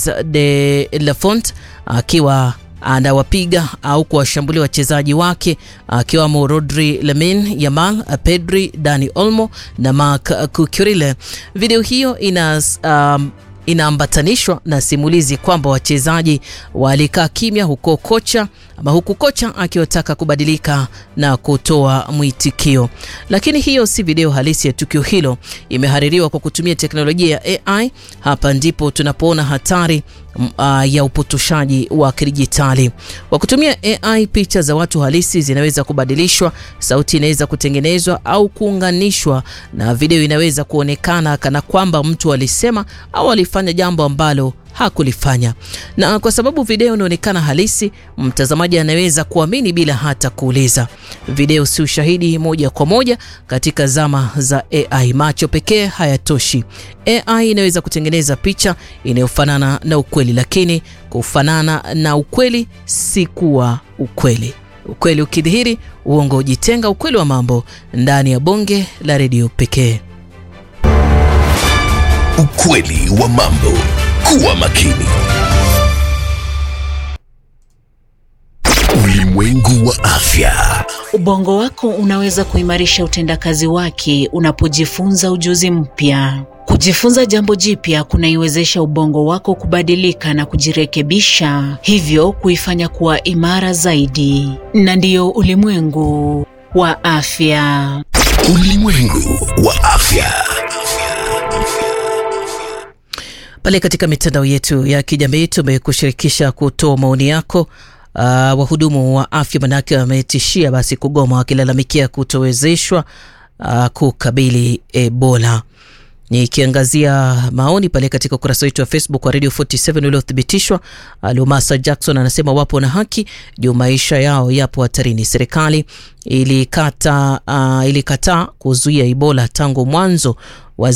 Paris de la Font akiwa anawapiga au kuwashambulia wachezaji wake akiwamo Rodri, Lamine Yamal, Pedri, Dani Olmo na Marc Cucurella. Video hiyo ina um, inaambatanishwa na simulizi kwamba wachezaji walikaa kimya huko kocha ama huku kocha akiwataka kubadilika na kutoa mwitikio, lakini hiyo si video halisi ya tukio hilo. Imehaririwa kwa kutumia teknolojia ya AI. Hapa ndipo tunapoona hatari uh, ya upotoshaji wa kidijitali. Kwa kutumia AI, picha za watu halisi zinaweza kubadilishwa, sauti inaweza kutengenezwa au kuunganishwa, na video inaweza kuonekana kana kwamba mtu alisema au alifanya jambo ambalo hakulifanya. Na kwa sababu video inaonekana halisi, mtazamaji anaweza kuamini bila hata kuuliza. Video si ushahidi moja kwa moja katika zama za AI. Macho pekee hayatoshi. AI inaweza kutengeneza picha inayofanana na ukweli, lakini kufanana na ukweli si kuwa ukweli. Ukweli ukidhihiri, uongo hujitenga. Ukweli wa mambo ndani ya bonge la redio pekee. Ukweli wa mambo. Kuwa makini. Ulimwengu wa afya. Ubongo wako unaweza kuimarisha utendakazi wake unapojifunza ujuzi mpya. Kujifunza jambo jipya kunaiwezesha ubongo wako kubadilika na kujirekebisha, hivyo kuifanya kuwa imara zaidi. Na ndiyo ulimwengu wa afya. Ulimwengu wa afya. Pale katika mitandao yetu ya kijamii tumekushirikisha kutoa maoni yako. Uh, wahudumu wa afya manake wametishia basi kugoma wakilalamikia kutowezeshwa uh, kukabili Ebola. Nikiangazia maoni pale katika ukurasa wetu wa Facebook wa Radio 47 uliothibitishwa, Lumasa Jackson anasema wapo na haki juu maisha yao yapo hatarini. Serikali ilikata uh, ilikataa kuzuia Ebola tangu mwanzo